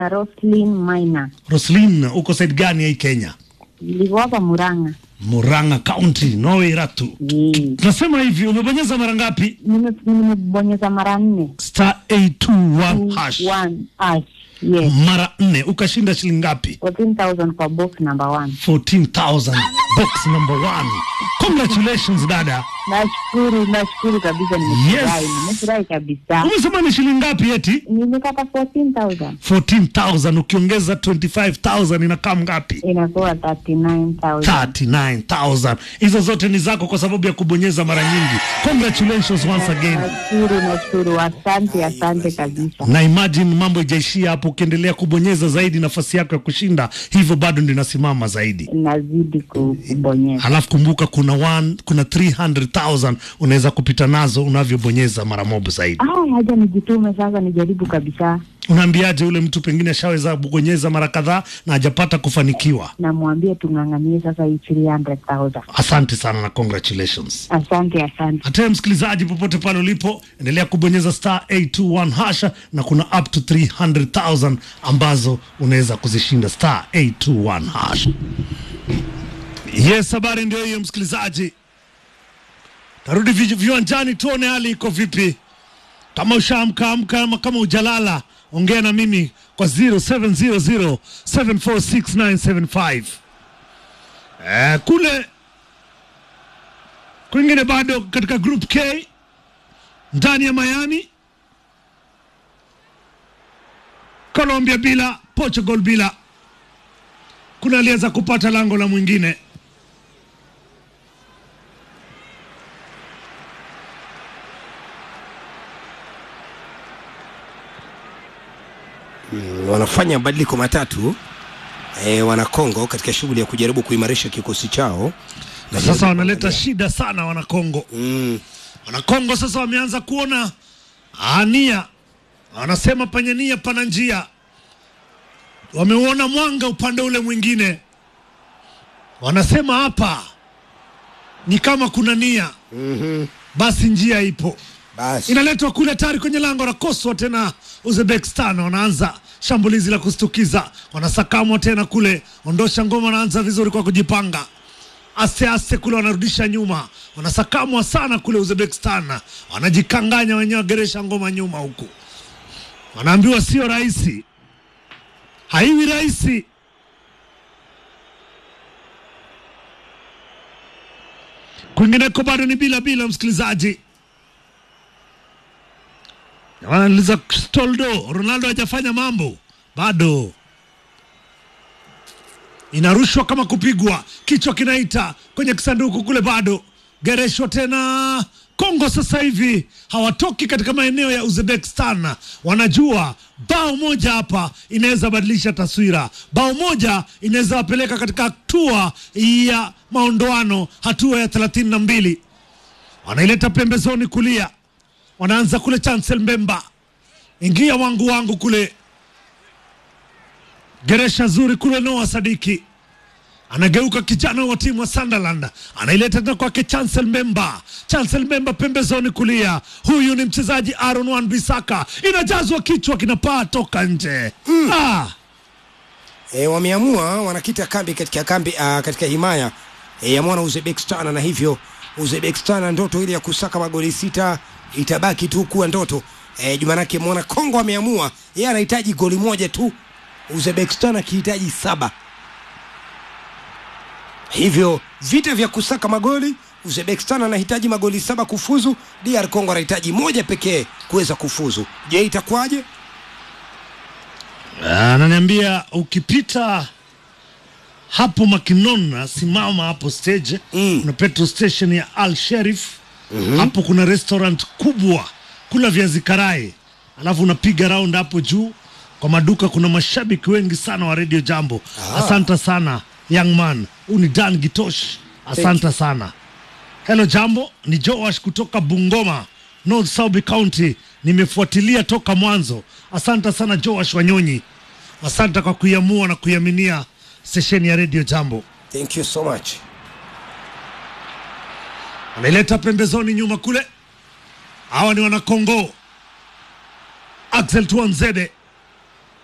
na Roslyn Maina. Roslin, uko side gani hii Kenya? Nilikuwa hapa Murang'a. Murang'a County, Norway Ratu. Eh, Tunasema hivi, umebonyeza mara ngapi? nime- Nimebonyeza mara nne. Star 821 hash. One hash. Yes. Mara nne ukashinda shilingi ngapi? 14,000 kwa box number one. 14,000 box number one. Congratulations dada. Nashukuru, nashukuru kabisa, nimefurahi, Yes. nimefurahi kabisa. Umesema ni shilingi ngapi eti? Nimepata 14,000 14,000 ukiongeza 25,000 inakaa ngapi? inakuwa 39,000. 39,000. Hizo zote ni zako kwa sababu ya kubonyeza mara nyingi. Congratulations once again. Nashukuru, nashukuru, asante, asante kabisa. Na imagine mambo ijaishia hapo, ukiendelea kubonyeza zaidi, nafasi yako ya kushinda hivyo bado ndio inasimama zaidi. Nazidi ku- kubonyeza. Halafu kumbuka kuna one, kuna 300,000 unaweza kupita nazo unavyobonyeza mara moja zaidi. Ah, haja nijitume sasa, nijaribu kabisa. Unaambiaje yule mtu pengine ashaweza kubonyeza mara kadhaa na hajapata kufanikiwa? Namwambia tung'ang'anie sasa hii 300,000. Asante sana na congratulations. Asante, asante. Hata wewe msikilizaji, popote pale ulipo, endelea kubonyeza star 821 hasha, na kuna up to 300,000 ambazo unaweza kuzishinda star 821 hasha. Yes, habari ndio hiyo msikilizaji. Tarudi vi- viwanjani tuone hali iko vipi. Kama ushaamka amka, ama kama ujalala, ongea na mimi kwa 0700 746 Eh, kule kwingine bado katika group K ndani ya Miami, Colombia bila, Portugal bila. Kuna aliweza kupata lango la mwingine. wanafanya mabadiliko matatu e, wana Kongo katika shughuli ya kujaribu kuimarisha kikosi chao Na sasa wanaleta shida sana wanakongo. mm, Wanakongo sasa wameanza kuona ania, wanasema penye nia pana njia. Wameuona mwanga upande ule mwingine, wanasema hapa ni kama kuna nia, mhm. basi njia ipo. basi Inaletwa kule tayari kwenye lango la koswa tena. Uzbekistan wanaanza shambulizi la kustukiza, wanasakamwa tena kule, ondosha ngoma, wanaanza vizuri kwa kujipanga aste aste kule, wanarudisha nyuma, wanasakamwa sana kule Uzbekistan, wanajikanganya wenyewe, wageresha ngoma nyuma huku, wanaambiwa sio rahisi, haiwi rahisi. Kwingineko bado ni bila bila, msikilizaji wanaliza Stoldo, Ronaldo hajafanya mambo bado, inarushwa kama kupigwa, kichwa kinaita kwenye kisanduku kule, bado gereshwa tena. Kongo sasa hivi hawatoki katika maeneo ya Uzbekistan, wanajua bao moja hapa inaweza badilisha taswira, bao moja inaweza wapeleka katika hatua ya maondoano, hatua ya thelathini na mbili. Wanaileta pembezoni kulia wanaanza kule Chancel Mbemba, ingia wangu wangu kule, geresha zuri kule. Noah Sadiki anageuka, kijana wa timu wa Sunderland anaileta tena kwake Chancel Mbemba. Chancel Mbemba pembezoni kulia, huyu ni mchezaji Aaron Wan Bisaka, inajazwa kichwa, kinapaa toka nje ah. e, wameamua wanakita kambi katika kambi uh, katika himaya e, ya mwana Uzbekistan, na hivyo Uzbekistan ndoto ile ya kusaka magoli sita itabaki tu kuwa ndoto e, jumanake mwana Kongo ameamua yeye anahitaji goli moja tu, Uzbekistan akihitaji saba. Hivyo vita vya kusaka magoli, Uzbekistan anahitaji magoli saba kufuzu, DR Congo anahitaji moja pekee kuweza kufuzu. Je, itakuwaje? Ananiambia ukipita hapo Makinon, simama hapo stage Mm. kuna petrol station ya Al Sherif hapo kuna restaurant kubwa, kula viazi karai, alafu unapiga round hapo juu kwa maduka. Kuna mashabiki wengi sana wa Radio Jambo. Asante sana young man, huu ni Dan Gitosh, asante sana. Hello Jambo, ni Joash kutoka Bungoma, North South County. Nimefuatilia toka mwanzo. Asante sana Joash Wanyonyi, asante kwa kuiamua na kuiaminia stesheni ya Radio Jambo. Thank you so much. Anaileta pembezoni nyuma kule, hawa ni wanakongo. Axel Tuanzede